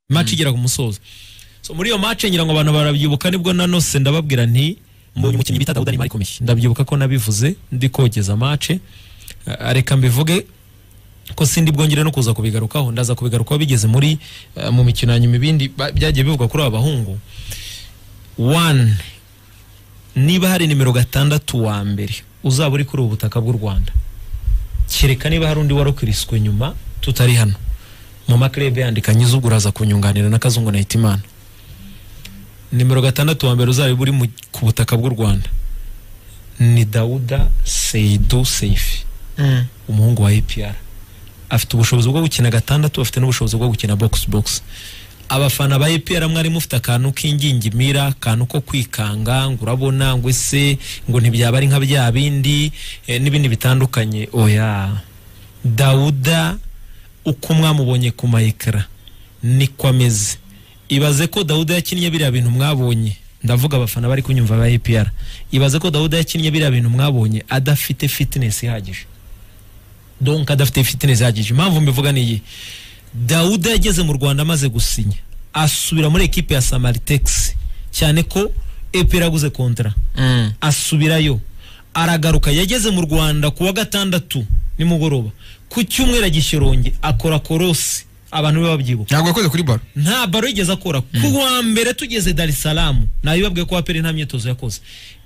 match igera ku musozo so muri iyo match ngira ngo abantu barabyibuka nibwo nanose ndababwira nti mbonye umukinnyi bita Dawuda Neymar ikomeye ndabyibuka ko nabivuze ndi kogeza match Eh, reka mbivuge ko sindi bwongere no kuza kubigarukaho ndaza kubigarukaho bigeze muri eh, mu mikino ya nyuma ibindi ba- byagiye bivugwa kuri aba bahungu one niba hari nimero gatandatu wa mbere uzaba uri kuri ubu butaka bw'u rwanda kereka niba hari undi warokiriswe nyuma tutari hano mu maklebe yandikanye iz'ubwo uraza kunyunganira na kazungu na hitimana nimero gatandatu wa mbere uzaba uri mu- ku butaka bw'u rwanda ni dawuda seidu seifi umuhungu wa APR afite ubushobozi bwo gukina gatandatu afite n'ubushobozi bwo gukina box box abafana ba APR mwari mufite akantu k'ingingimira akantu ko kwikanga ngo urabona ngo ese ngo ntibyaba ari nka bya bindi eh, n'ibindi bitandukanye oya Dawuda uko mwamubonye ku mayekara niko ameze ibaze ko Dawuda yakinnye biriya bintu mwabonye ndavuga abafana bari kunyumva ba APR ibaze ko Dawuda yakinnye biriya bintu mwabonye adafite fitness ihagije donc adafite fitness ihagije impamvu mbivuga ni iyi dawuda yageze mu rwanda amaze gusinya asubira muri ekipe ya samaritex cyane ko epera aguze kontra asubirayo aragaruka yageze mu rwanda ku wa gatandatu nimugoroba ku cyumweru agishironge akora korosi abantu be babyibuka ntabwo yakoze kuri baro nta baro yigeze akora ku wa mbere tugeze dar es salaam nabibabwiye ko wapere nta myitozo yakoze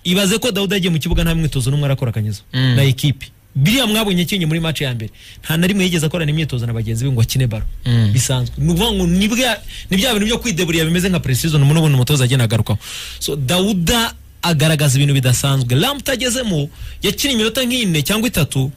ibaze ko dawuda yagiye mu kibuga nta mwitozo n'umwe arakora akanyuza na ekipi biriya mwabonye akinye muri match ya mbere nta na rimwe yigeze akorana imyitozo na bagenzi be ngo akine baro bisanzwe ni ukuvuga ngo ni bwa- ni bya bintu byo kwideburira bimeze nka precision umuntu ubona umutoza agenda agarukaho so dawuda agaragaza ibintu bidasanzwe lamp utagezemo yakinnye iminota nk'ine cyangwa itatu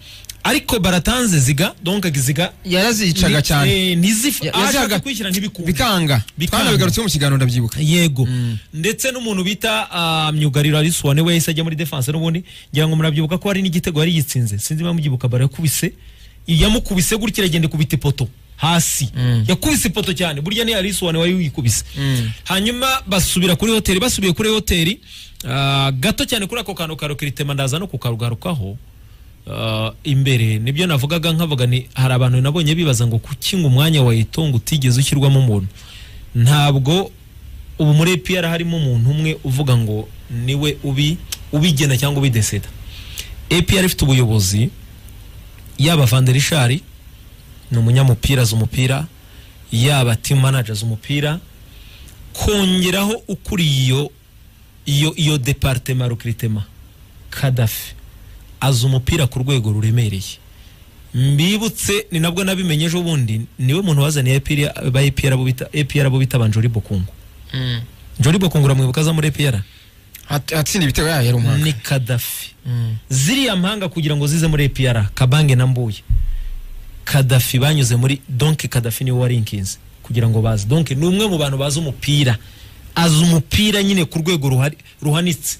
ariko baratanze ziga donc ziga yarazicaga cyane eh, ntizif- Ya- ashaka yazaga- kwishyira ntibikunda bikanga Bikanga. twanabigarutseho mu kiganiro ndabyibuka yego ndetse n'umuntu bita ah, myugariro arisi wane we yahise ajya muri defense n'ubundi ngira ngo murabyibuka ko hari n'igitego yari yitsinze sinzi niba mubyibuka bara yakubise yamukubise gutya iragenda ikubita ipoto hasi yakubise ipoto cyane burya ni arisi wane wari uyikubise hanyuma basubira kuri hoteli basubiye kuri hoteli ah, gato cyane kuri ako kantu karokiritema ndaza no kukarugarukaho Ah, imbere nibyo navugaga nkavuga ni hari abantu nabonye bibaza ngo kuki ngo umwanya wa itongo utigeze ushyirwamo umuntu ntabwo ubu muri APR harimo umuntu umwe uvuga ngo niwe ubi ubigena cyangwa ubideseda APR ifite ubuyobozi yaba Vanderishari ni umunyamupira azi umupira yaba team manager azi umupira kongeraho ukuriye iyo iyo iyo departema recrutement Kadafi azi umupira ku rwego ruremereye mbibutse ni nabwo nabimenye ejo bundi niwe muntu wazaniye APR ba APR abo bita APR abo bita banjori bukungu njori bukungu uramwibuka aza muri APR At- atsinda ibitego yayo yari umwaka ni Kadafi ziriya mpanga kugira ngo zize muri APR Kabange na Mbuye Kadafi banyuze muri donc Kadafi niwe warinkinze kugira ngo baze donc ni umwe mu bantu bazi umupira azi umupira nyine ku rwego ruhari- ruhanitse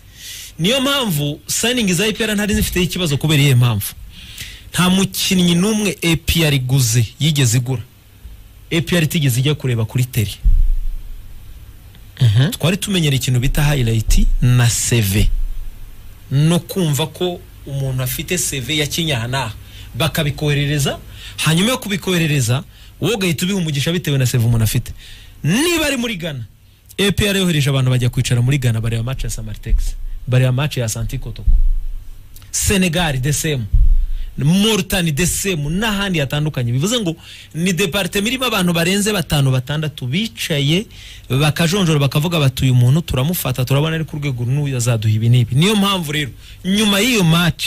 niyo mpamvu signing za APR ntari zifite ikibazo kubera iyihe mpamvu nta mukinnyi n'umwe APR iguze yigeze igura APR itigeze ijya kureba kuri tele twari tumenyera ikintu bita highlight na CV no kumva ko umuntu afite CV ya kinyana bakabikoherereza hanyuma yo kubikoherereza wowe ugahita ubiha umugisha bitewe na CV umuntu afite niba ari muri Ghana APR yohereje abantu bajya kwicara muri Ghana bareba match ya Samartex bareba match ya Santi Kotoko Senegal DSM Mauritania DSM n'ahandi hatandukanye bivuze ngo ni departement irimo abantu barenze batanu batandatu bicaye bakajonjora bakavuga bati uyu muntu turamufata turabona ari ku rwego n'uyu azaduha ibi n'ibi niyo mpamvu rero nyuma y'iyo match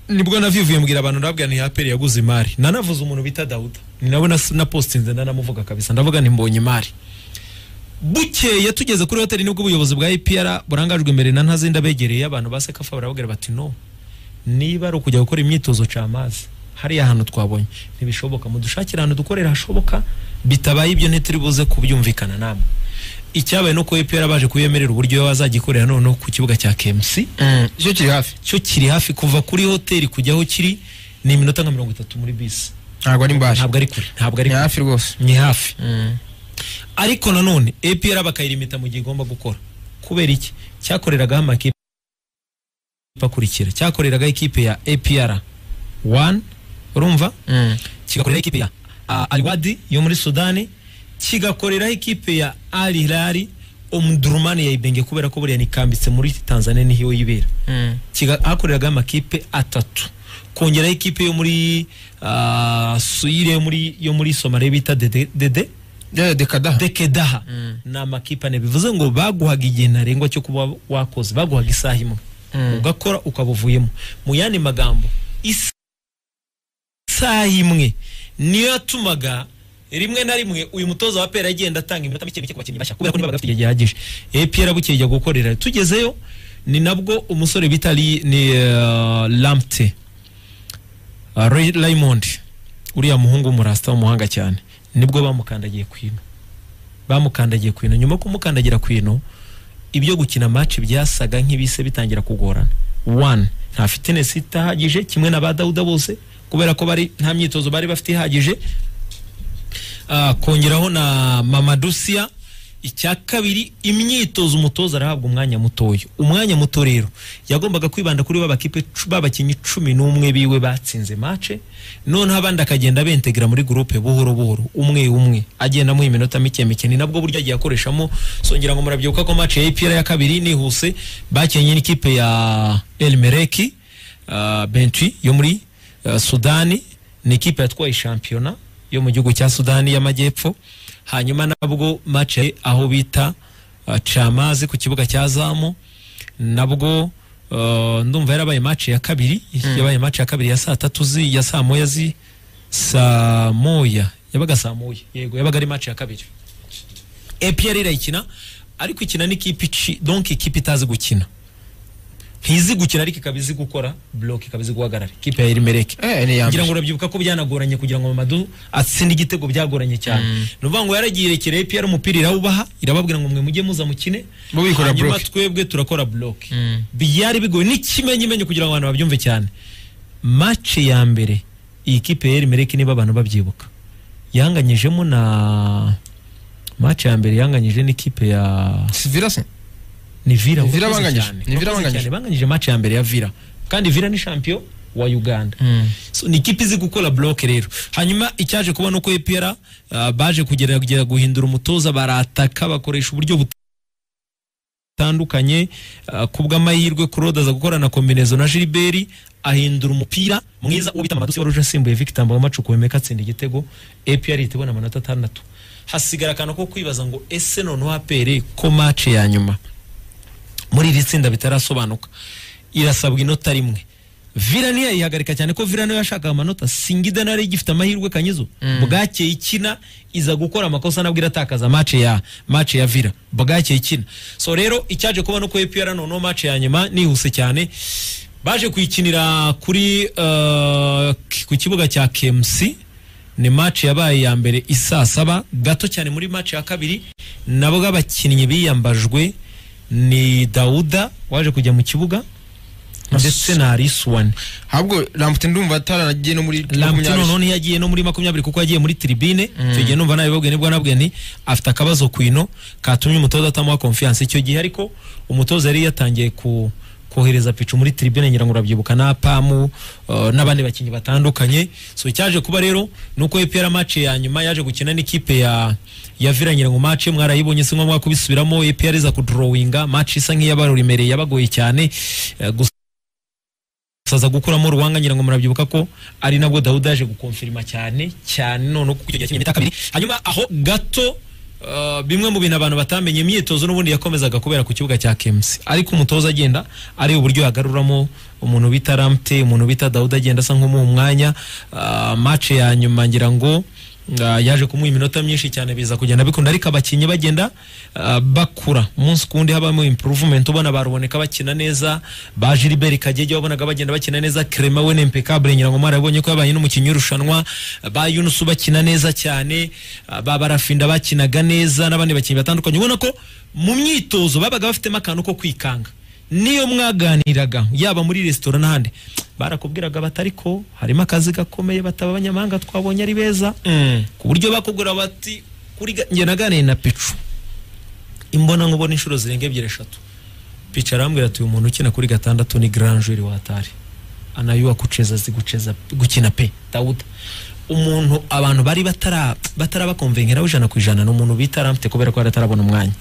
nibwo navivuye mbwira abantu ndababwira ni aperi yaguze imari nanavuze umuntu bita Dawuda ni nawe nas- napostinze nanamuvuga kabisa ndavuga ni mbonye imari bukeye tugeze kuri hoteli nibwo ubuyobozi bwa APR burangajwe imbere na ntazindi abegereye abantu ba sekafa barababwira bati no niba ari ukujya gukora imyitozo camazi hariya hantu twabonye ntibishoboka mudushakire ahantu dukorera hashoboka bitabaye ibyo ntituri buze kubyumvikana namwe icyabaye nuko APR baje kuyemerera uburyo wazajya ikorera noneho ku kibuga cya KMC cyo kiri hafi cyo kiri hafi kuva kuri hoteli kujya aho kiri ni iminota nka mirongo itatu muri bisi ntabwo ari mbasha ntabwo ari kure ntabwo ari ni kure hafi rwose ni hafi ariko nanone APR bakayirimita mu gihe igomba gukora kubera iki cyakoreragaho amakipe akurikira cyakoreragaho ikipe ya APR one urumva kigakorera ikipe ya ah, Al Wadi yo muri Sudani kigakoreraho ikipe ya Al Hilal umudurumani ya Ibenge kubera ko buriya nikambitse muri Tanzania niho yibera Kiga- hakoreraga amakipe atatu kongeraho ikipe yo muri ah, Suire yo muri yo muri Somalia bita Dede Dede Yeah, dekadaha Dekedaha Mm. ni amakipe ane bivuze ngo baguhaga igihe ntarengwa cyo kuba wakoze baguhaga isaha imwe Mm. ugakora ukaba uvuyemo mu yandi magambo is- isaha imwe niyo yatumaga rimwe na rimwe uyu mutoza wa pera agenda atanga iminota mike mike ku bakinnyi bashya kubera ko niba bafite igihe gihagije e pera bukeye ajya gukorera tugezeyo ni nabwo umusore bita Li- ni uh, lamte uh, Ray- Raymond uriya muhungu w'umurasta w'umuhanga cyane nibwo bamukandagiye ku ino bamukandagiye ku ino nyuma yo kumukandagira ku ino ibyo gukina match byasaga nk'ibise bitangira kugorana one nta fitness itahagije kimwe na ba Dawuda bose kubera ko bari nta myitozo bari bafite ihagije Ah, kongeraho na mamadusiya icya kabiri imyitozo umutoza arahabwa umwanya mutoya umwanya muto rero yagombaga kwibanda kuri babakipe babakinnyi cumi n'umwe biwe batsinze mace noneho abandi akagenda bentegera muri gurupe buhoro buhoro umwe umwe agenda amuha iminota mike mike ni nabwo buryo agiye akoreshamo songera ngo murabyibuka ko mace ya ipira ya kabiri nihuse bakinnye n'ikipe ya elmereki uh, bentwi yo muri uh, sudani ni ikipe yatwaye shampiyona yo mu gihugu cya sudani y'amajyepfo hanyuma nabwo match yari aho bita uh, camazi ku kibuga cya zamu nabwo uh, ndumva yarabaye match ya kabiri yabaye match ya kabiri ya saa tatu zi ya saa moya zi saa moya yabaga saa moya yego yabaga ari match ya kabiri EPR irayikina ariko ikina n'ikipe ici- donc ikipe itazi gukina ntizi gukina ariko ikaba izi gukora block ikaba izi guhagarara ikipe ya Elimeleki eh ni ngira ngo yambi urabyibuka ko byanagoranye kugira ngo Mamadou atsinde igitego byagoranye cyane ni ukuvuga ngo yaragiye irekera APR umupira irawubaha irababwira ngo mwe mujye muza mukine Bo bikora hanyuma block. twebwe turakora block Mm. byari bigoye n'ikimenyimenyi kugira ngo abantu babyumve cyane match ya mbere iyi kipe ya Elimeleki niba abantu babyibuka yanganyijemo na match ya mbere yanganyije n'ikipe ya sivira se ni Villa Ni Villa wakoze banganyije. cyane. Ni Villa Wakoze banganyije. cyane, banganyije match ya mbere ya Villa kandi Villa ni champion wa Uganda so, ni ikipe izi gukora bloke rero hanyuma icyaje kuba nuko EPR uh, baje kugerageza guhindura umutoza barataka bakoresha uburyo butandukanye uh, kubw'amahirwe Claude aza gukora na kombinezo na Gilbert ahindura umupira mwiza ubita amadusi wari uje asimbuye Victor Mbonamacu kuwemeka atsinda igitego EPR itego na manota atandatu hasigara akantu ko kwibaza ngo ese noneho apere ko match ya nyuma muri iri tsinda bitarasobanuka irasabwa inota rimwe vila ntiyayihagarika cyane ko vila niyo yashakaga amanota singida nayo yari igifite amahirwe kanyizo bwakeye ikina iza gukora amakosa nabwo iratakaza mace ya mace ya vila bwakeye ikina so rero icyaje kuba nuko epr noneho mace ya nyuma nihuse cyane baje kuyikinira kuri uh, ki- ku kibuga cya kmc ni match yabaye ya mbere isaa saba gato cyane muri match ya kabiri nabwo abakinnyi biyambajwe ni dawuda waje kujya mu kibuga ndetse na risuwani ahubwo lamputi ndumva ataranagiye no muri lamputi makumyabiri. noneho ntiyagiye no muri makumyabiri kuko yagiye muri tribine icyo gihe numva nabibabwiye nibwo nabwiye nti afite akabazo ku ino katumye umutoza atamuha konfiyanse icyo gihe ariko umutoza yari yatangiye ku kohereza picu muri tribune ngira ngo urabyibuka na pamu uh, n'abandi bakinnyi batandukanye so icyaje kuba rero nuko EPR match ya nyuma yaje gukina n'ikipe ya ya Villa ngira ngo match mwarayibonye sinko mwakubisubiramo EPR iza kudrawinga match isa nk'iyabaruremereye yabagoye cyane eh, gusa saza gukuramo ruwanga ngira ngo murabyibuka ko ari nabwo Dawuda yaje gukonfirima cyane cyane none kuko icyo gihe cy'imyaka kabiri hanyuma aho gato uh, bimwe mu bintu abantu batamenye imyitozo n'ubundi yakomezaga kubera ku kibuga cya KMC ariko umutoza agenda ari uburyo yagaruramo umuntu bita Ramte umuntu bita Dawuda agenda asa nk'umuha umwanya uh, match ya nyuma ngira ngo uh, yaje kumuha iminota myinshi cyane biza kugenda bikunda ariko abakinnyi bagenda uh, bakura umunsi ku wundi habamo improvement ubona baruboneka bakina neza ba Gilbert Kagege wabonaga bagenda bakina neza Clement we ni impeccable ngira ngo mwarabonye ko yabaye n'umukinnyi w'irushanwa ba Yunus bakina neza cyane uh, ba Barafinda bakinaga neza n'abandi bakinnyi batandukanye ubona ko mu myitozo babaga bafitemo akantu ko kwikanga niyo mwaganiraga yaba muri resitora n'ahandi barakubwiraga batari ko harimo akazi gakomeye bataba abanyamahanga twabonye ari beza Mm. ku buryo bakugura bati kuri ga- njye naganiriye na picu imbona nkubona inshuro zirenga ebyiri eshatu picu arambwira ati uyu muntu ukina kuri gatandatu ni grand joueur watari anayua kucheza zigucheza gukina pe Dawuda umuntu abantu bari batara batarabakonvenkeraho ijana ku ijana ni umuntu bita ramfite kubera ko yari atarabona umwanya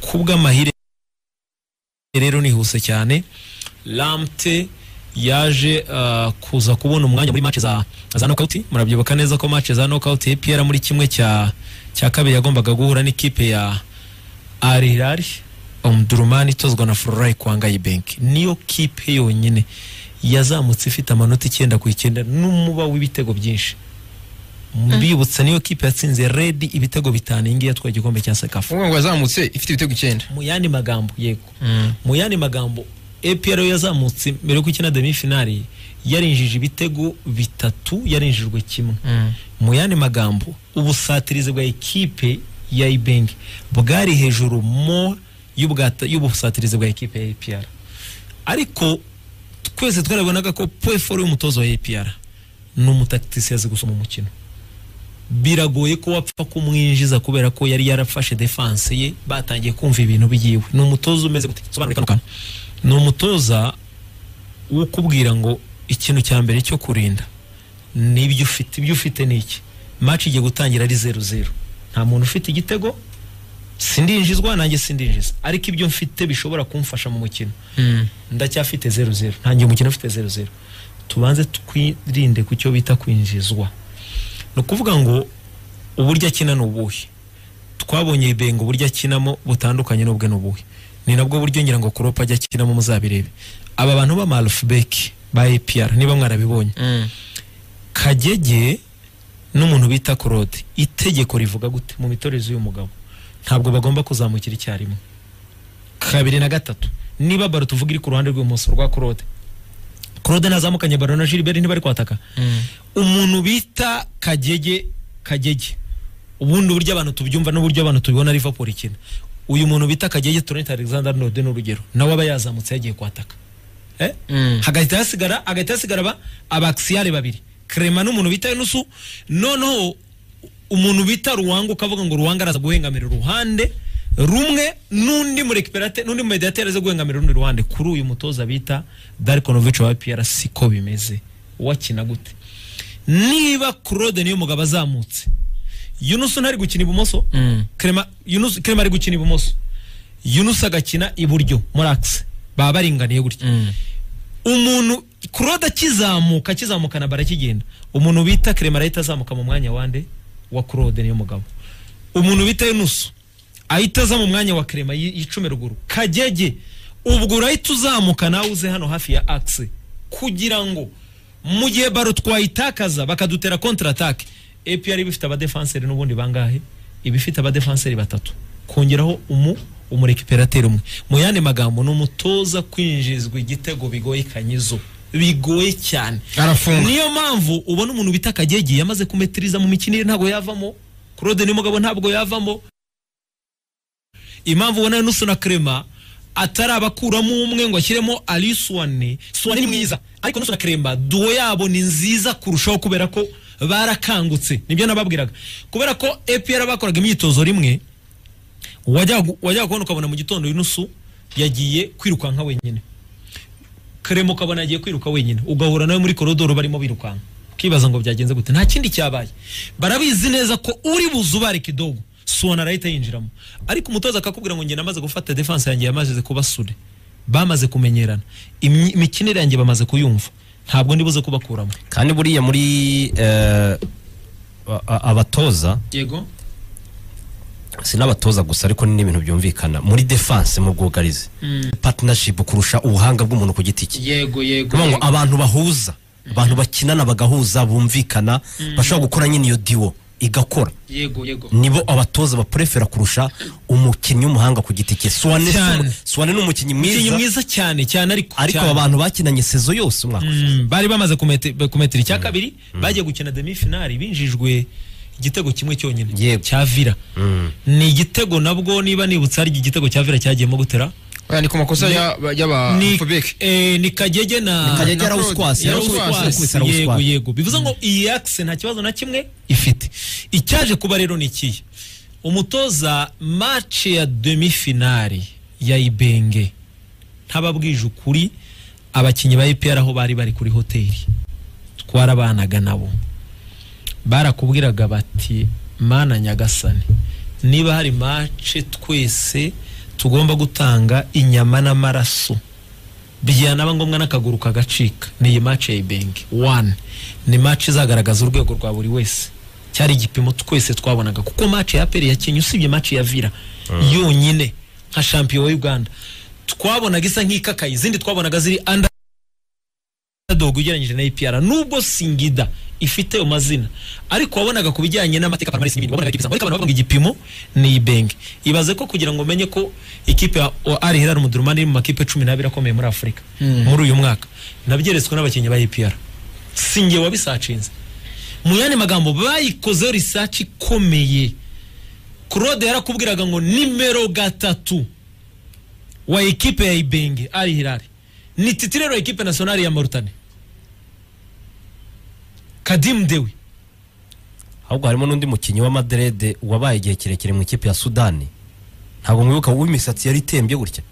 ku bw'amahire rero nihuse cyane ramfite yaje ah, kuza kubona umwanya muri match za za knockout murabyibuka neza ko match za knockout APR muri kimwe cya cya kabiri yagombaga guhura n'ikipe ya Al Hilal Omdurman itozwa na Florent Kwangayi Bank niyo kipe yonyine yazamutse ifite amanota icyenda ku icyenda n'umuba w'ibitego byinshi mbibutsa niyo kipe yatsinze Red ibitego bitanu iyi ngiyi yatwaye igikombe cya Sekafa uvuga ngo yazamutse ifite ibitego icyenda mu yandi magambo yego mu yandi magambo APR yo yazamutse mbere yo gukina demi finali yarinjije ibitego bitatu yarinjijwe kimwe mu yandi magambo ubusatirizi bwa ekipe ya ibengi bwari hejuru mo y'ubwata- y'ubusatirizi bwa ekipe ya APR ariko twese twarabonaga ko peforo y'umutoza wa APR ni umutakitisi azi gusoma umukino biragoye ko wapfa kumwinjiza kubera ko yari yarafashe defense ye batangiye kumva ibintu byiwe ni umutoza umeze gute sobanura kano ni umutoza wo kubwira ngo ikintu cya mbere cyo kurinda nibyo ufite ibyo ufite ni iki match igiye gutangira ari zeru zeru nta muntu ufite igitego sindinjizwa nanjye sindinjiza ariko ibyo mfite bishobora kumfasha mu mukino ndacyafite zeru zeru ntangiye umukino ufite zeru zeru tubanze twirinde ku cyo bita kwinjizwa ni ukuvuga ngo uburyo akina ni ubuhe twabonye ibenga uburyo akinamo butandukanye n'ubwe ni ubuhe ni nabwo buryo ngira ngo kuropa ajya akinamo muzabirebe aba bantu b'amarufubeki ba APR niba mwarabibonye kagege n'umuntu bita claude itegeko rivuga gute mu mitorezo y'uyu mugabo ntabwo bagomba kuzamukira icyarimwe kabiri na gatatu niba baro tuvuga iri ku ruhande rw'ibumoso rwa claude claude nazamukanye baro na gilbert ntibari kwataka umuntu bita kagege kagege ubundi uburyo abantu tubyumva n'uburyo abantu tubibona Liverpool ikina uyu muntu bita kagege Trent Alexander Arnold ni urugero nawe aba yazamutse yagiye kwataka eh? hagahita hasigara hagahita hasigara aba abakisiyare babiri Clement n'umuntu bita Enusu noneho umuntu bita Ruwanga ukavuga ngo Ruwanga araza guhengamira uruhande rumwe n'undi murekiperate n'undi mediateur aza guhengamira urundi ruhande kuri uyu mutoza bita Darkonovic wa APR siko bimeze wakina gute niba Claude niyo mugabo azamutse Yunus ntari gukina ibumoso Clement Yunus Clement ari gukina ibumoso Yunus agakina iburyo muri axe baba baringaniye gutya umuntu kurode akizamuka akizamuka na bara akigenda umuntu bita kerema arahita azamuka mu mwanya wande wa kurode niyo mugabo umuntu bita yunusu ahita aza mu mwanya wa kerema yicume ruguru kagege ubwo urahita uzamuka nawe uze hano hafi ya axe kugira ngo mu gihe baro twayitakaza bakadutera kontra atake APR iba ifite abadefanseri n'ubundi bangahe iba ifite abadefanseri batatu kongeraho umu umurekiperateri umwe mu yandi magambo ni umutoza kwinjizwa igitego bigoye kanyizo bigoye cyane arafunga niyo mpamvu ubona umuntu bita kagege yamaze kumetiriza mu mikino ye ntabwo yavamo claude ni mugabo ntabwo yavamo impamvu ubona nusu na crema atarabakuramo umwe ngo ashyiremo ali suwane suwane ni mwiza ariko nusu na crema duwo yabo ni nziza kurushaho kubera ko barakangutse nibyo nababwiraga kubera ko epr bakoraga imyitozo rimwe wajyaga wajyaga kubona ukabona mu gitondo yunusu yagiye kwirukanka wenyine karemo ukabona yagiye kwiruka wenyine ugahura nawe muri korodoro barimo birukanka ukibaza ngo byagenze gute nta kindi cyabaye barabizi neza ko uri buze ubare kidogo suwana arahita yinjiramo ariko umutoza akakubwira ngo njye namaze gufata defense yanjye yamaze kuba sude bamaze kumenyerana Imyi- imikinire yanjye bamaze kuyumva ntabwo ndibuze kubakuramo kandi buriya muri eh, a- a- abatoza yego si n'abatoza gusa ariko ni n'ibintu byumvikana muri defense mu bwugarizi partnership kurusha ubuhanga bw'umuntu ku giti cye yego kuvuga ngo abantu bahuza abantu bakinana bagahuza bumvikana bashobora gukora nyine iyo diwo igakora yego yego nibo abatoza baprefera kurusha umukinnyi w'umuhanga ku giti cye Suwane- Cyane. suwane ni umukinnyi umukinnyi mwiza mwiza cyane cyane ariko ariko cyane. aba bantu bakinanye sezo yose umwaka Mm, bari bamaze kumete- kumetera icya kabiri bagiye gukina demi finali binjijwe igitego kimwe cyonyine Yego. cya vira ni igitego nabwo niba nibutse ari igitego cya vira cyagiyemo gutera oya ni ku makosa ya- ni, y'abafubeke eh, ni kagege na Kagege na- yarawuswase, na- yarawuswase, yarawuswase, yarawuswase. yego yego bivuze ngo iyi akise nta kibazo na kimwe ifite icyaje kuba rero ni ikihe umutoza match ya demi finali ya ibenge ntababwije ukuri abakinnyi ba EPR aho bari bari kuri hoteli twarabanaga nabo barakubwiraga bati mana nyagasani niba hari mace twese tugomba gutanga inyama n'amaraso byanaba ngombwa n'akaguru kagacika ni iyi mace ya ibenge wani ni mace izagaragaza urwego rwa buri wese cyari igipimo twese twabonaga kuko mace ya aperi yakinnye usibye mace ya vira yonyine nka champion wa uganda twabonaga isa nk'ikakaye izindi twabonaga ziri under underdog ugereranyije na APR nubwo Singida ifite amazina ariko wabonaga ku bijyanye n'amateka Palmares n'ibindi wabonaga ikipe ariko abantu bavuga ngo igipimo ni Ibenge ibaze ko kugira ngo menye ko ikipe ya o- Al Hilal Omdurman iri mu makipe 12 akomeye muri Afurika muri uyu mwaka nabyeretswe n'abakinnyi ba APR singe wabisacinze mu yandi magambo bayikozeho research ikomeye Claude yarakubwiraga ngo nimero gatatu wa ekipe ya Ibenge Al Hilal ni titirero ekipe nationale ya Mauritania Kadim Dewi ahubwo harimo n'undi mukinnyi wa Madrid wabaye igihe kirekire mu ikipe ya Sudani ntabwo mwibuka w'imisatsi yari itembye gutya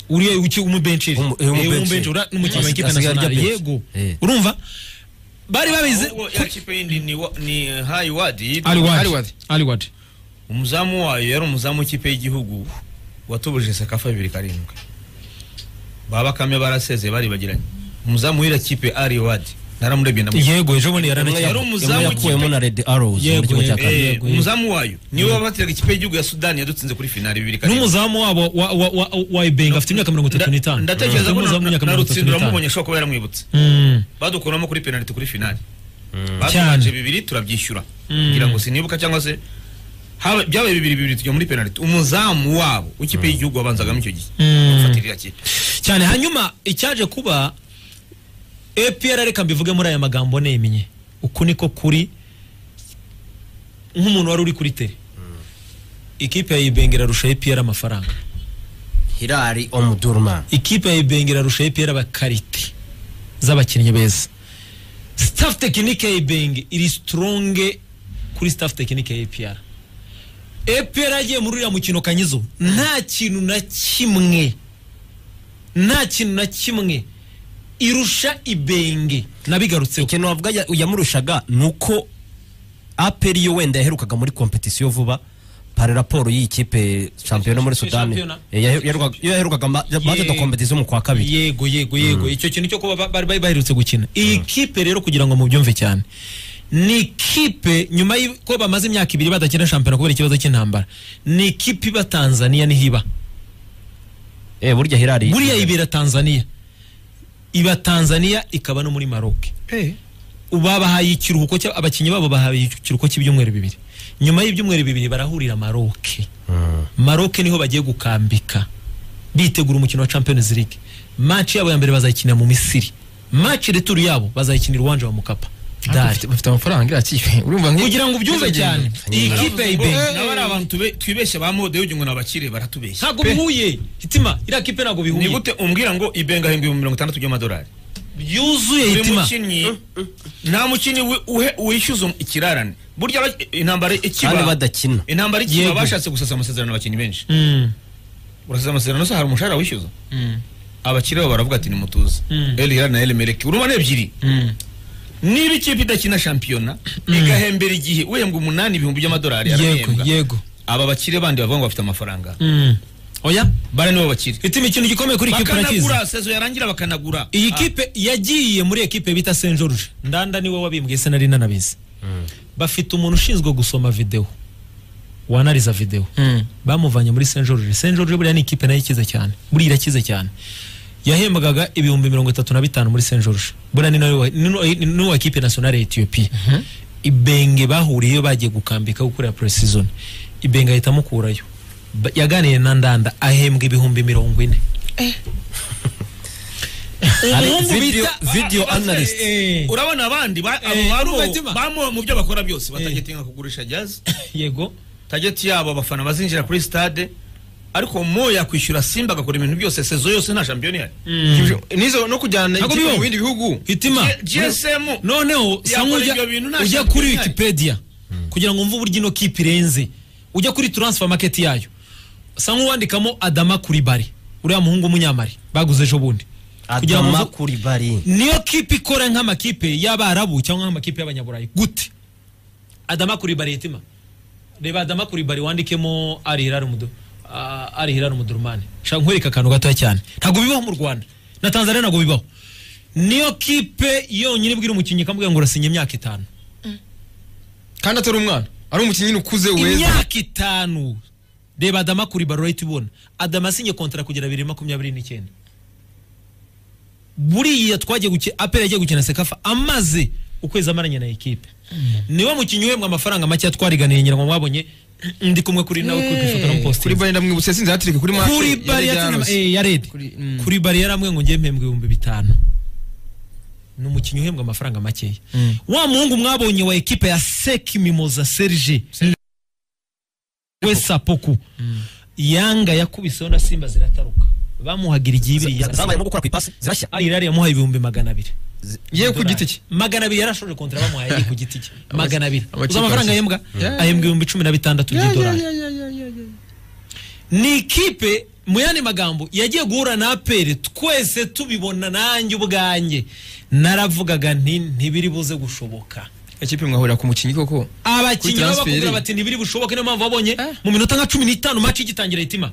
uriya uki umubenchiri Umu- eh, umubenchiri. umukinnyi wa Asi- ekipe asigaye nationale arya bench. yego Eh. urumva bari babize ahubwo ya kipe yindi ni wa- ni hayi wadi yitwa- Aliwad Aliwad. Aliwad umuzamu wayo yari umuzamu w'ikipe y'igihugu watubuje sakafa bibiri karindwi baba kame barasezeye baribagiranye umuzamu w'ira kipe ari wadi naramurebye ndamuzi yego ejo bundi yaranakiye Yari umuzamu imwe yakuyemo na Red Arrows mu Yego, gihugu cya yego. Kenya. Eh, yego. umuzamu wayo niwe wabatiraga ikipe y'igihugu ya sudani yadutsinze kuri finali bibiri karindwi n'umuzamu wabo wa wa wa, wa Ibenge afite imyaka 35 Nda- ndatekereza ko Umuzamu na- na w'imyaka na 35. rutsindura amubonye ashobora kuba yaramwibutse Mm. badukuramo kuri penaliti kuri finali Cyane. batubanje bibiri turabyishyura kugira ngo sinibuka cyangwa se haba- byabaye bibiri bibiri tujya muri penaliti umuzamu wabo w'ikipe y'igihugu wabanzagamo icyo gihe Mm. gufatira iriya kipe cyane hanyuma icyaje kuba APR reka mbivuge muri aya magambo nemye uku niko kuri nk'umuntu wari uri kuri tele ikipe ya Ibenge irarusha APR amafaranga Hilal Omdurman ikipe ya Ibenge irarusha APR abakarite z'abakinnyi beza staff tekinike ya Ibenge iri stronge kuri staff tekinike ya APR APR yagiye muri uriya mukino kanyizo nta kintu na kimwe nta kintu na kimwe irusha Ibenge nabigarutseho ikintu wavuga ya- yamurushaga ni uko aperi yo wenda yaherukaga muri kompetisiyo vuba pari raporo y'iyi kipe shampiyona muri sudani Shampiyona. Eh, yahe- yaherukaga- yo yaherukaga maze do kompetisiyo mu kwa kabiri yego yego yego icyo kintu cyo kuba ba- bari bari baherutse gukina iyi kipe rero kugira ngo mubyumve cyane ni ikipe nyuma y'uko bamaze imyaka ibiri badakina shampiyona kubera ikibazo cy'intambara ni ikipe iba tanzania niho iba Eh, burya hirari buriya ibera tanzania iba tanzania ikaba no muri maroc Eh, babahaye ikiruhuko cya- abakinnyi babo bahaye ikiruhuko cy'ibyumweru bibiri nyuma y'ibyumweru bibiri barahurira maroc maroc niho bagiye gukambika bitegura umukino wa champions league match yabo ya mbere bazayikinira mu misiri match returu yabo bazayikinira iwanja wa mukapa ariko Dar. bafite- bafite amafaranga iriya kipe urumva nk'iyo- kugira ngo ubyumve Ntibagenda. cyane iyi kipe ya ibenge nabo ari abantu tube- twibeshya ba mode y'ugira ngo ni abakire baratubeshya ntabwo bihuye hitima iriya kipe ntabwo ni bihuye gute umbwira ngo ibenga ahembwa ibihumbi mirongo itandatu by'amadolari byuzuye buri hitima mukinnyi nta mukinnyi wi- uhe- wishyuza ikirarane burya aba- intambara kandi ikiba badakina intambara ikiba Yego. bashatse gusasa amasezerano abakinnyi benshi Mm, urasasa amasezerano se hari umushahara wishyuza mm, abakire bo baravuga ati nimutuze Mm. el hilal na el melek urumva ni ebyiri mm. niba ikipe idakina shampiyona igahembera igihe uhembwa umunani ibihumbi by'amadolari yego arahembwa yego aba bakire bandi bavuga ngo bafite amafaranga Mm. oya bara nibo bakire hitima ikintu gikomeye kuri iyi kipe urakizi bakanagura sezo yarangira bakanagura iyi Ah, kipe yagiye muri ekipe bita Saint George ndanda niwe wabimbwiye se nari nanabizi bafite umuntu ushinzwe gusoma videwo wanariza videwo bamuvanye muri Saint George Saint George buriya ni ikipe nayo ikize cyane buriya irakize cyane yahembwaga ibihumbi mirongo itatu na bitanu muri Saint George buriya ni nawe n'uwa ekipe nationale ya Ethiopia Ibenge bahuriyeyo bagiye gukambika gukorera pre-season Ibenge ahita amukurayo Ba- yaganiriye na Ndanda ahembwa ibihumbi mirongo ine Ari Umuhungu video- bita- video Ah, ah, analyst. eh, eh. urabona abandi ba- abo Eh, baro- Fatima. bamo mu byo bakora byose batageti nka kugurisha jazz yego tageti yabo abafana bazinjira kuri stade ariko mo yakwishyura simba agakora ibintu byose sezo yose nta shampiyona ihari nizo no kujyana Ntabwo ikipe bibaho. mu bindi bihugu hitima gsm noneho Yakora sanga ibyo ujya bintu nta ujya shyaka kuri rihari. wikipedia kugira ngo wumve uburyo ino kipe irenze ujya kuri transfer market yayo sanga uwandikamo adama kuribari uriya muhungu w'umunyamari baguze ejo bundi kugira ngo adama wumve- kuri bari niyo kipe ikora nk'amakipe y'abarabu cyangwa nk'amakipe y'abanyaburayi gute adama kuribari yetima reba adama kuribari wandikemo ari hilal umudu ah, ari hilal umudurumani shaka nkwereka akantu gatoya cyane ntabwo bibaho mu rwanda na tanzania ntabwo bibaho niyo kipe yonyine ibwira umukinnyi ikamubwira ngo urasinya imyaka itanu kandi atari umwana ari umukinnyi nyine ukuze weza imyaka itanu reba adama kuri baro urahita ubona adama asinye kontara kugera bibiri na makumyabiri n'icyenda buriya twagiye gukina apera yagiye gukina sekafa amaze ukwezi amaranye na ekipe niwe mukinnyi uhembwa amafaranga make twariganiye nyirango mwabonye ndi kumwe kuri nawe kuri ifoto kuri n'umupositeri bari ndamwibutse yasinze hatirike kuri match kuri bari yarose. ya redi Kuri- mm. kuri bari yarambwiye ngo ngiye mpembwa ibihumbi bitanu ni umukinnyi uhembwa amafaranga makeya wa muhungu mwabonye wa ekipe ya seki mimoza serge wesapoku yanga yakubise na simba zirataruka bamuhaga irigibiri zabayemo gukora ku ipasi zirashya ari yamuhaye ibihumbi magana abiri yewe ku giti cye magana abiri yarashoje kontara bamuhaye agiye ku giti cye Amakipe- magana abiri amakipe uzi amafaranga arashoje. ahembwa Yeah. ahembwa ibihumbi cumi na bitandatu by'idolari ni ikipe mu yandi magambo yagiye guhura na aperi twese tubibona nanjye ubwanjye naravugaga nti ntibiri buze gushoboka ikipe mwahurira ku mukinnyi koko abakinnyi Kuri baba transferi. bakubwira bati ntibiri bushoboke niyo mpamvu wabonye Eh. mu minota nka cumi n'itanu maci igitangira itima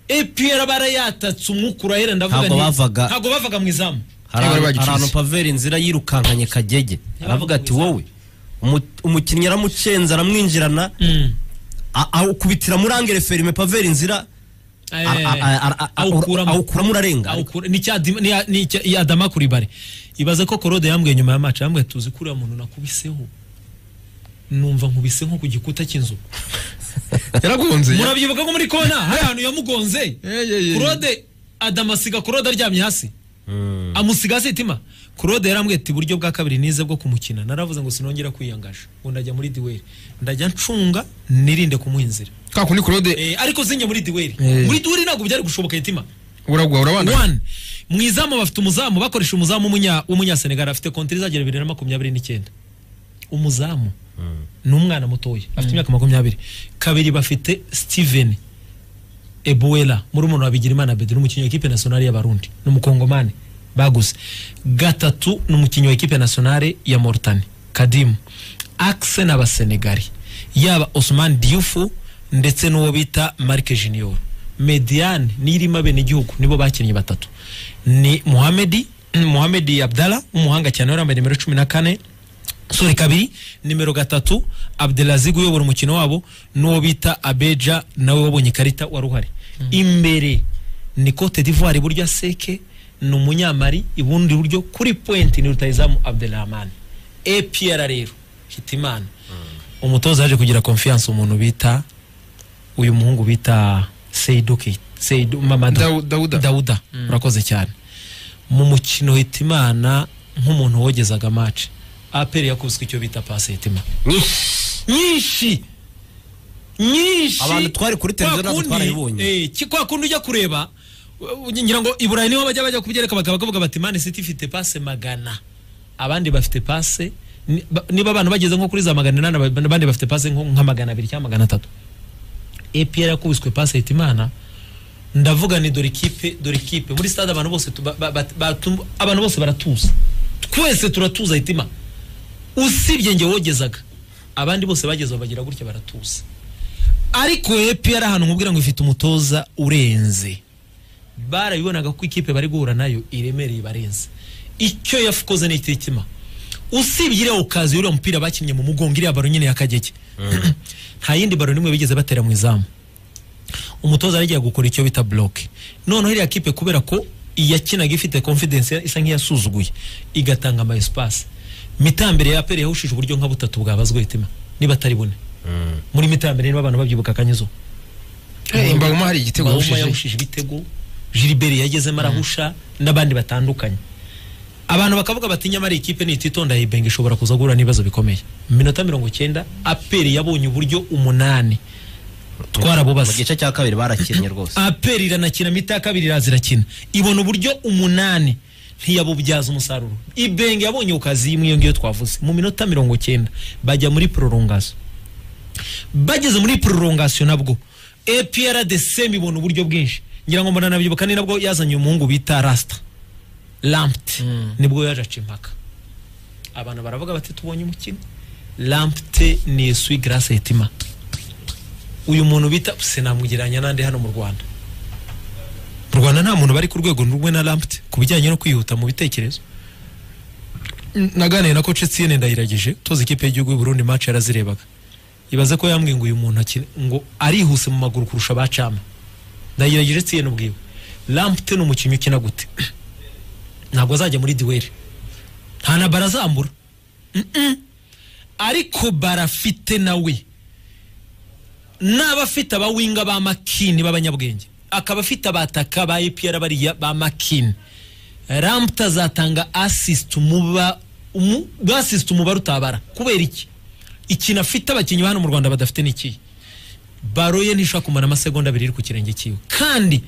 epiyara barayatatse umwuka urahera ndavuga Ntabwo nti- bavaga- ntabwo bavaga mu izamu hari Niba ahantu- bagicuze. hari ahantu paveri inzira yirukankanye kagege aravuga ati wowe umu- umukinnyi aramucenza aramwinjirana a- awukubitira muri angere ferime paveri inzira Eh, a- a- a- a- awukuramo. awukuramo urarenga Awukura- ni cya Dim- ni ya- ni cya- ya adama kuri bare ibaze ko korode yambwiye nyuma ya maci yambwiye tuzi kuriya muntu nakubiseho numva nkubise nko ku gikuta cy'inzu yaragonze ya- murabyibuka ko muri kona hari ahantu yamugonze Eh, eh, eh. kurode adamu asiga kurode aryamye hasi amusiga hasi itima kurode yarambwiye ati buryo bwa kabiri nize bwo kumukina naravuze ngo sinongera kwiyangaje ngo ndajya muri duweri ndajya ncunga nirinde kumuha inzira ka kundi kurode Eh, ariko zinjye muri duweri Eh. muri duweri ntabwo byari gushoboka itima uragwa urabanda one mu izamu bafite umuzamu bakoresha umuzamu w'umunya- w'umunyasenegali afite konteri izagera bibiri na makumyabiri n'icyenda umuzamu ni umwana mutoya afite imyaka makumyabiri kabiri bafite steven ebuwera muri umuntu wabigira imana bedri umukinnyi wa ekipe nasiyonari y'abarundi ni umukongomani baguze gatatu ni umukinnyi wa ekipe nasiyonari ya moritani kadimu akse n'abasenegali yaba osman diufu ndetse n'uwo bita marike junior mediane niyirimo abenegihugu nibo bakinnyi batatu ni muhamedi muhamedi abdala w'umuhanga cyane wari yambaye nimero cumi na kane sore kabiri nimero gatatu abdelaziz uyobora umukino wabo n'uwo bita abeja nawe wabonye ikarita wari uhari imbere ni cote d'ivoire iburyo seke ni umunyamari ibundi iburyo kuri pointi ni rutayizamu abdelrahman epr rero hitimana umutoza yaje kugira confiance umuntu bita uyu muhungu bita seidu Kei- seidu mamadu Dau- Dauda. dauda urakoze cyane mu mukino hitimana nk'umuntu wogezaga mace aperi yakubiswe icyo bita pasi hitima nyinshi nyinshi Abantu twari kuri televiziyo natwe Kwakundi, twarayibonye. eh, ki- kwa kundi ujya kureba uh, ngira ngo i burayi niho bajya bajya kubyereka bakaba bavuga bati mani siti ifite pase magana abandi bafite pase ni- ba- niba abantu bageze nko kuri za magana inani aba- abandi bafite pase nko nka magana abiri cyangwa magana atatu epr yakubiswe pase hitimana ndavuga ni dore ikipe dore ikipe muri stade abantu bose tuba- ba- ba- batu- abantu bose baratuza twese turatuza hitima usibye njye wogezaga abandi bose bageze bagira gutya baratuza ariko epr ahantu nkubwira ngo ifite umutoza urenze barabibonaga ko ikipe bari guhura nayo iremereye barenze icyo yakoze ni ikitima usibye iriya ukazi uriya mupira bakinnye mu mugongo iriya baro nyine yakagege nta yindi baro n'imwe bigeze batera mu izamu umutoza yari agiye gukora icyo bita bloke noneho iriya kipe kubera ko iyakinaga ifite confidence isa nk'iyasuzuguye igatanga ama espace mitambere ya pere yahushije uburyo nka butatu bwabazwe hitima niba atari bune muri mitambere niba abantu babyibuka akanyizo Eh, Mbaguma hari igitego Mbawuma yahushije yahushije ibitego Gilbert yagezemo arahusha n'abandi batandukanye abantu bakavuga bati nyamara iyi kipe nititonda Yibeng ishobora kuza guhura n'ibibazo bikomeye mu minota mirongo icyenda aperi yabonye uburyo umunani mu twarabubaze gice cya kabiri barakinnye rwose aperi iranakina mita ya kabiri iraza irakina ibona uburyo umunani ntiyabubyaza umusaruro ibenge yabonye ku kazi imwe iyo ngiyo twavuze mu minota mirongo cyenda bajya muri prolongation bageze muri prolongation nabwo APRDC ibona uburyo bwinshi ngira ngo muranabyibuka ni nabwo yazanye umuhungu bita Rasta Lamped nibwo yaje aca impaka abantu baravuga bati tubonye umukino lampte nesui grace hetima uyu muntu bita sinamugereranya n'andi hano mu rwanda mu rwanda nta muntu bari ku rwego rumwe na lampte ku bijyanye no kwihuta mu bitekerezo naganiriye na koce tsiyene ndayiragije toza ikipe y'igihugu y'u Burundi match yarazirebaga ibaze ko yambwiye ngo uyu muntu akine ngo arihuse mu maguru kurusha ba cama ndayiragije tsiyene ubwiwe lampte ni umukinnyi ukina gute ntabwo azajya muri duweri nta na bara azambura Mm-mm. ariko bara afite nawe n'aba afite abawinga ba makini b'abanyabwenge akaba afite abataka ba epr bariya ba makini rampta azatanga assist umuba umu- assist umubare utabara kubera iki ikintu afite abakinnyi ba hano mu rwanda badafite ni ikihe baro ye ntishobora kumara amasegonda abiri iri ku kirenge cyiwe kandi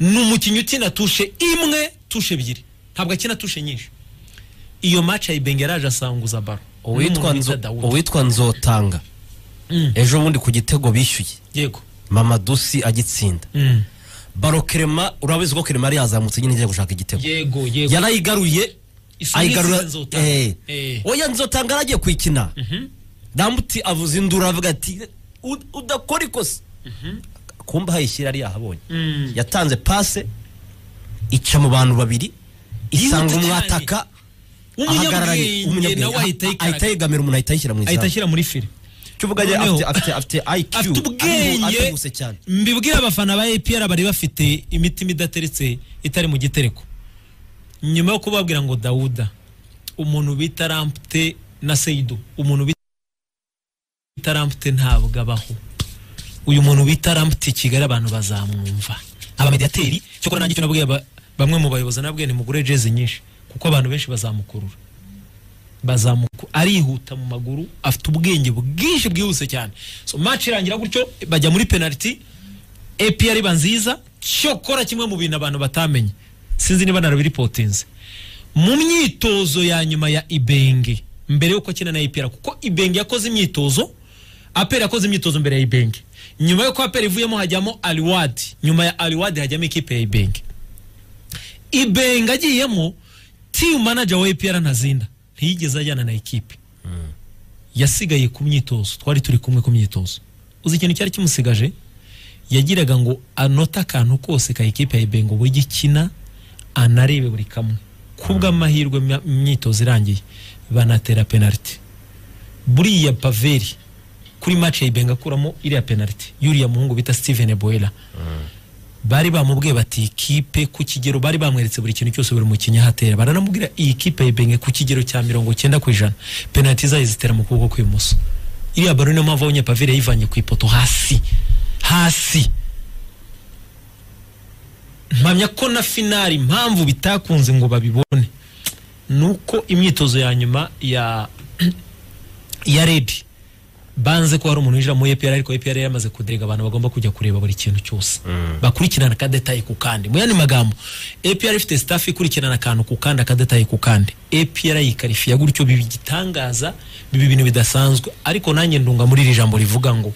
ni umukinnyi ukina tushe imwe tushe ebyiri ntabwo akina tushe nyinshi iyo match ayibenge yaraje asanguza baro uwitwa N'umuntu bita Nzo- Dawudi. uwitwa nzotanga Mm. ejo bundi ku gitego bishyuye yego mamadusi agitsinda Mm. baro kerema urabizi ko kerema yari yazamutse nyine igiye gushaka igitego yego yego yarayigaruye Isuri ayigarura isize Nzotanga. Eh. Eh. oya nzotanga yaragiye kuyikina rambuti avuza induru aravuga ati "U- udakora ikosa kumba hayishyira yari yahabonye Mm. yatanze pase ica mu bantu babiri isanga cyane. umwataka ahagararanye umunyabwenge nawe ahita umunyabwenge ahita yikaraga yegamira umuntu ahita ayishyira mu ahita izamu ashyira muri fire cyo uvuga ngo Noneho- afite- afite afite IQ afite ubwenge ateguse cyane mbibwira abafana ba APR bari bafite imitima idateretse itari mu gitereko nyuma yo kubabwira ngo Dawuda umuntu bita Lampte na Seidu umuntu bita Lampte ntabwo abaho uyu muntu bita Lampte i Kigali abantu bazamwumva abamediateri cyo nanjye icyo nabwiye aba- bamwe mu bayobozi nabwiye nimugure jezi nyinshi kuko abantu benshi bazamukurura bazamuka arihuta mu maguru afite ubwenge bwinshi bwihuse cyane so match irangira gutyo bajya muri penalty APR iba nziza cyokora kimwe mu bintu abantu batamenye sinzi niba narabiripotinze mu myitozo ya nyuma ya Ibenge mbere yuko akina na APR kuko Ibenge yakoze imyitozo APR yakoze imyitozo mbere ya Ibenge nyuma yuko APR ivuyemo hajyamo Aliwadi nyuma ya Aliwadi hajyamo ikipe ya Ibenge Ibenga agiyemo team manager wa APR ntazinda ntiyigeze ajyana na ikipe yasigaye ku myitozo twari turi kumwe ku myitozo uzi ikintu cyari kimusigaje yagiraga ngo anote akantu kose ka ikipe ya Ibenga uburyo ikina anarebe buri kamwe kubw'amahirwe ma- imyitozo irangiye banatera penalty buriya paveri kuri match ya Ibenga akuramo iriya penalty yuriya muhungu bita Steven Boyla bari bamubwiye bati ikipe ku kigero bari bamweretse buri kintu cyose buri mukinnyi ahatera baranamubwira iyi kipe yibenge ku kigero cya mirongo cyenda ku ijana penaliti zayo zitera mu kuboko kw'ibumoso iriya baro niyo mpamvu abonye pavire yayivanye ku ipoto hasi hasi mpamya ko na finari impamvu bitakunze ngo babibone ni uko imyitozo ya nyuma ya ya redi banze ko hari umuntu winjira muri EPR ariko EPR yari yamaze kuderega abantu bagomba kujya kureba buri kintu cyose bakurikirana akadetaye ku kandi mu yandi magambo EPR ifite staff ikurikirana akantu ku kandi akadetaye ku kandi EPR yikarifiya gutyo biba igitangaza biba ibintu bidasanzwe ariko nanjye ndunga muri iri jambo rivuga ngo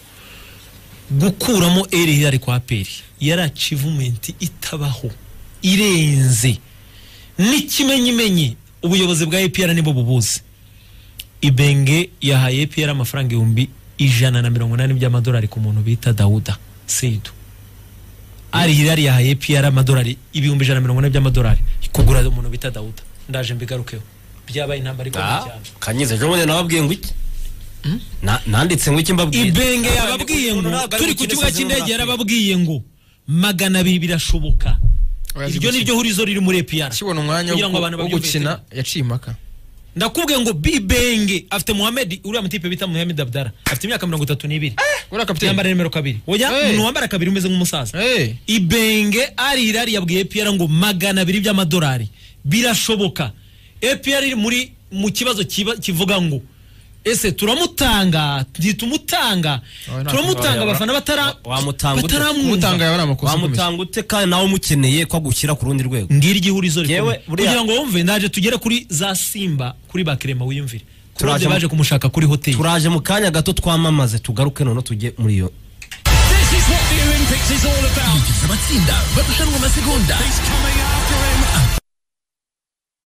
gukuramo eri hiyari kwa peri yari achievement itabaho irenze n'ikimenyimenyi ubuyobozi bwa APR nibo bubuzi ibenge yahaye APR amafaranga ibihumbi ijana na mirongo inani by'amadolari ku muntu bita Dawuda Seidu ari hirari yahaye APR amadolari ibihumbi ijana na mirongo ine by'amadolari kugura umuntu bita Dawuda ndaje mbigarukeho byabaye intambara ikomeye Ah, cyane kanyize ejo bundi nababwiye ngo iki Na- nanditse ngo iki mbabwiye ibenge yababwiye ngo Ntabwo ari turi ku gukina kibuga isezerano cy'indege na yarababwiye ngo magana abiri birashoboka Oya, iryo zigukina. niryo hurizo riri muri APR akibona umwanya wo kugira ngo abantu gu- wo babyumve gukina yaciye impaka ndakubwiye ngo bibenge afite muhammed uriya mutipe bita muhammed abdara afite imyaka mirongo itatu n'ibiri uriya yambara kapiteni nimero kabiri oya Hey. umuntu wambara kabiri umeze nk'umusaza Eh, ibenge ari irari yabwiye epr ngo magana abiri by'amadolari birashoboka epr iri muri mu kibazo kiba- kivuga ngo ese turamutanga ntitumutanga Oya, nta- turamutanga oya, abafana batara- wamutanga ute? umutanga bataramwumva yaba ari amakosa akomeye wamutanga ute kandi nawe umukeneye ko agushyira ku rundi rwego ngira igihurizo Yewe, rikomeye buriya- kugira ngo wumve ndaje tugere kuri za simba kuri bakirema wiyumvire Turaje turaje mu- baje kumushaka kuri hoteli turaje mu kanya gato twamamaze tugaruke none tujye muri iyo Abatsinda barushanwa amasegonda